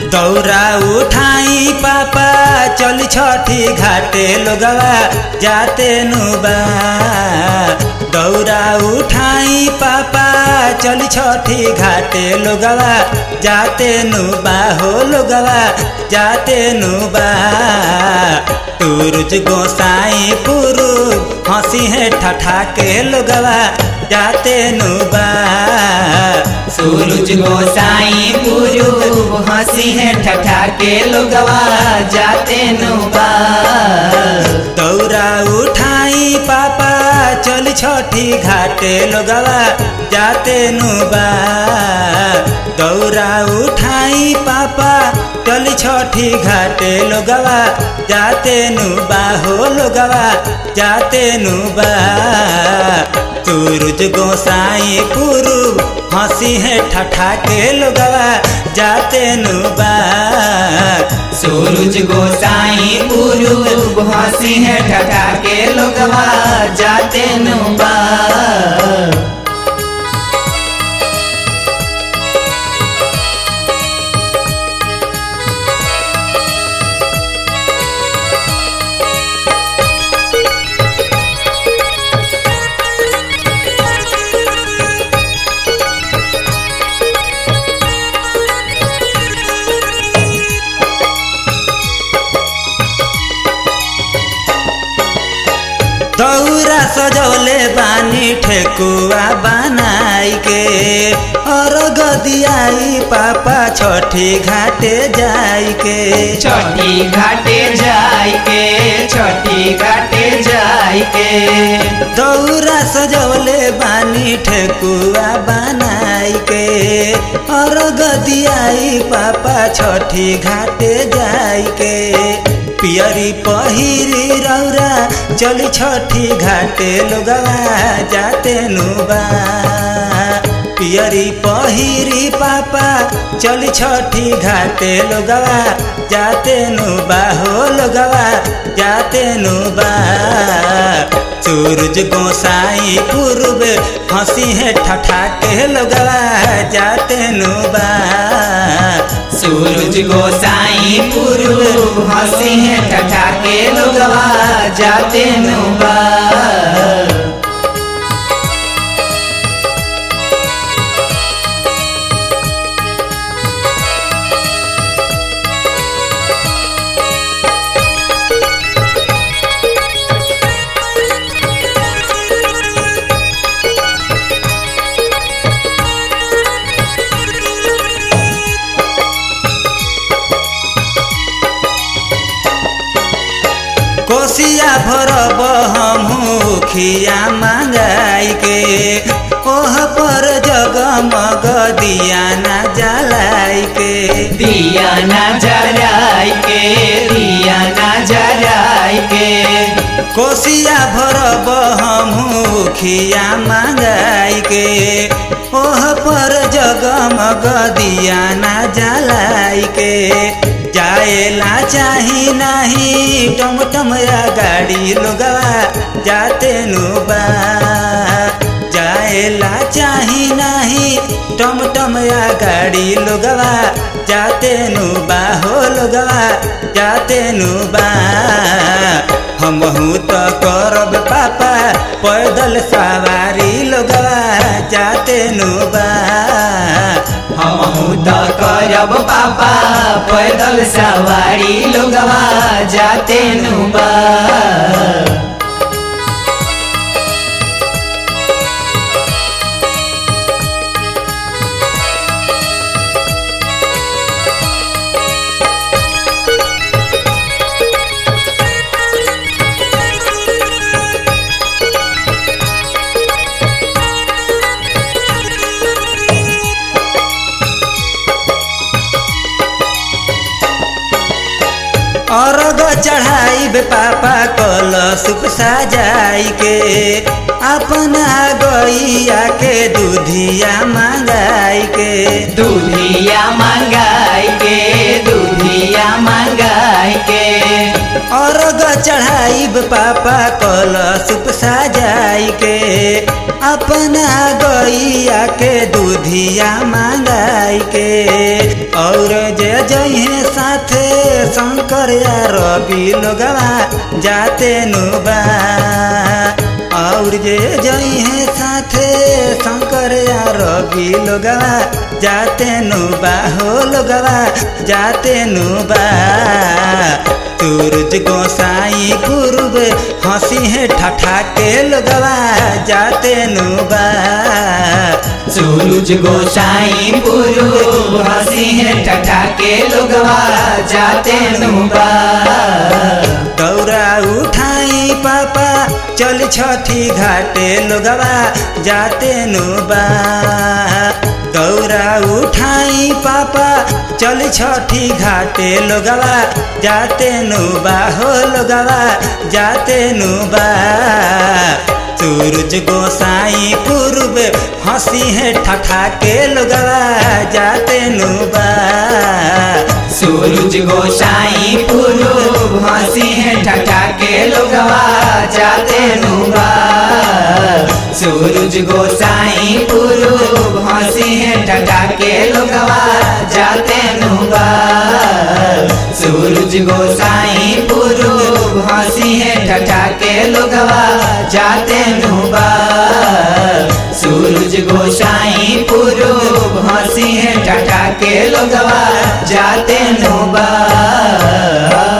दौरा उठाई पापा चल छठी घाटे लोगवा जाते नुबा दौरा उठाई पापा चल छठी घाटे लोगवा जाते नुबा हो लोगवा जाते नुबा तुरुज गोसाई पुरु हंसी है ठठा के लोगवा जाते नुबा सूरज गोसाई गुरु हंसी है ठठा के लोगवा जाते नुबा दौरा उठाई पापा चल छठी घाटे लोगवा जाते नुबा दौरा उठाई पापा चल छठी घाटे लोगवा जाते नुबा हो लोगवा जाते नुबा सूरज गोसाई पुरु हंसी है ठठा के लोगवा जाते नुबा सूरज गोसाई गुरु हंसी है ठठा के लोगवा जाते नुबा दौरा सजौले बानी ठेकुआ बनाई के और गदियाई पापा छठी घाटे जाई के छठी घाटे जाय के छठी घाटे जाय के दौरा सजौले बानी ठेकुआ बनाई के और गदियाई पापा छठी घाटे जाई के पियरी पहिरी रौरा चली छठी घाटे लोगवा जाते नुबा पियरी पहिरी पापा चली छठी घाटे लोगवा जाते नुबा हो लोगवा जाते नुबा सूरज गोसाई पूर्व हंसी है ठठा के लोगवा जाते नुबा सूरज गोसाई गुरु हंसी है ठठा के लोगवा जाते नुबा कोसिया भरब हमहू खिया मांगाई के ओह पर जगमग दिया ना जलाई के दिया ना जराय के दिया ना जराय के कोसिया भरब हमहू खिया मांगाई के ओह पर जगमग दिया ना जलाई के जाएला चाही नाही टमटम या गाड़ी लोगवा जाते नुबा जाएला चाही नाही टमटम या गाड़ी लोगवा जाते नुबा हो लोगवा जाते नुबा हमहू तो करब पापा पैदल सवारी लोगवा जाते नुबा हमहू तो करब पापा पैदल सवारी लोगवा जाते नुबा अर्घ चढ़ाई बे पापा कल सुप सजाई के अपना गैया के दूधिया मंगाई के दूधिया मंगाई के दूधिया मंगाई के अर्घ चढ़ाई बे पापा कल सुप सजाई के अपना गैया के दूधिया मंगाई के और जे जइहे साथे शंकर या रवि लोगवा जाते नुबा और जे जइहे साथे शंकर या रवि लोगवा जाते नुबा हो लोगवा जाते नुबा सूरज गोसाई पूर्व हंसी है ठठा के लोगवा जाते नुबा सूरज गोसाई पूर्व हंसी है टटा के लोगवा जाते नुबा दौरा उठाई पापा चल छठी घाटे लोगवा जाते नुबा दौरा उठाई पापा चल छठी घाटे लोगवा जाते नुबा हो लोगवा जाते नुबा सूरज गोसाई पूर्व हंसी है ठठा के लोगवा जाते नुबा सूरज गोसाई पूर्व हंसी है टटा के लोगवा जाते नुबा सूरज गोसाई पूर्व हंसी है टटा के लोगवा जाते नुबा सूरज गोसाई पूर्व हंसी है टटा के लोगवा जाते नुबा सूरज गोसाई पूर्व हंसी है टटा के लोगवा जाते नुबा